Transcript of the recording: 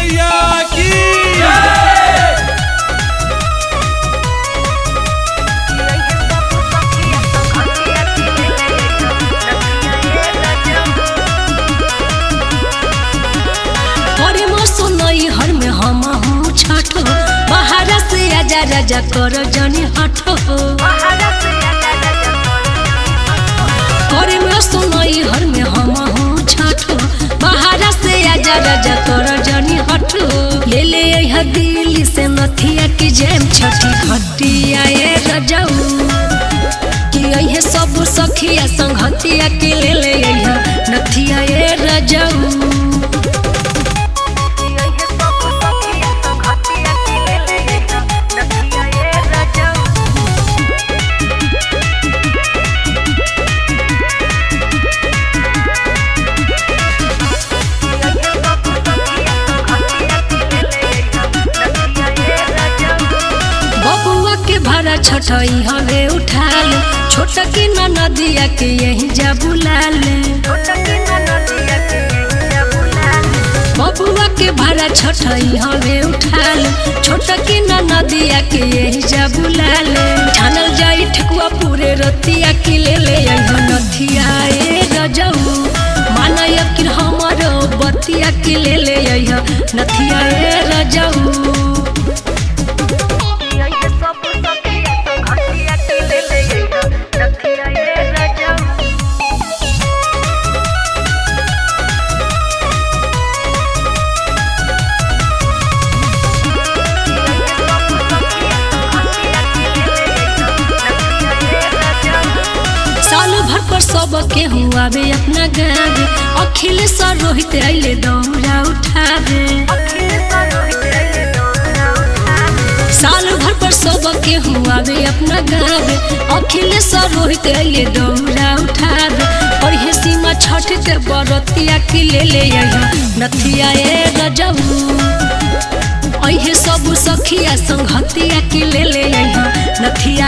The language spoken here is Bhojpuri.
मैया की करे मसो नई हर में हम हूँ छठो बाहर से आजा राजा कर जनी हठो करे मसो नई हर में हम हूँ छठो बाहर से आजा राजा कर जनी हठो ले ले यह दिल्ली से नथिया की जेम छठी घटिया ए रजाऊ कि यही सब सखिया संगतिया के ले ले यह नथिया ए रजाऊ बबुआ के भाड़ा छठई हवे उठा ले छोट की न नदिया के यही जा बुला ले बबुआ के भाड़ा छठई हवे उठा ले छोट की न नदिया के यही जा बुला ले ठानल जाई ठकुआ पूरे रतिया के ले ले यही नथिया ए रजऊ माना यकिन हमरो बतिया के ले ले यही नथिया ए रजऊ साल भर पर सब के हुआवे अपना गावे अखिलेश और रोहित अइले दौरा उठावे साल भर पर सब के हुआवे अपना गावे अखिलेश और रोहित अइले दौरा उठावे और ये सीमा छठ के बरतिया के ले ले यहाँ नथिया ए रजऊ अहे सब सखिया संगतिया के ले ले यहाँ नथिया